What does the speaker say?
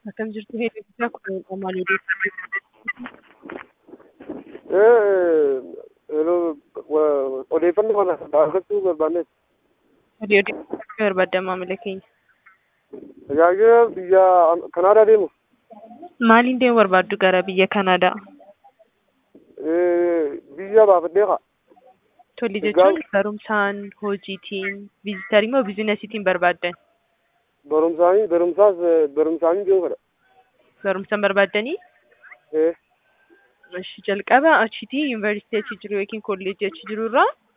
Akkam jirtu hedduu kun maal odeeffannoo kana argachuu barbaanne odeeffannoo barbaadda maamila keenya. tajaajila biyya Kanaadaa deemu Maaliin deemuu barbaaddu gara biyya Kanaadaa? biyya baafadhee kaa Tolli jechuun barumsaan, hojiitiin, viizitarii moo biizinasiitiin barbaaddan? barumsaanii barumsaas barumsaanii deemu fedha. Barumsaan barbaaddanii? Eh, Ishi jalqaba achitii yuunivarsiitii achi jiru yookiin kolleejjii achi jiru irraa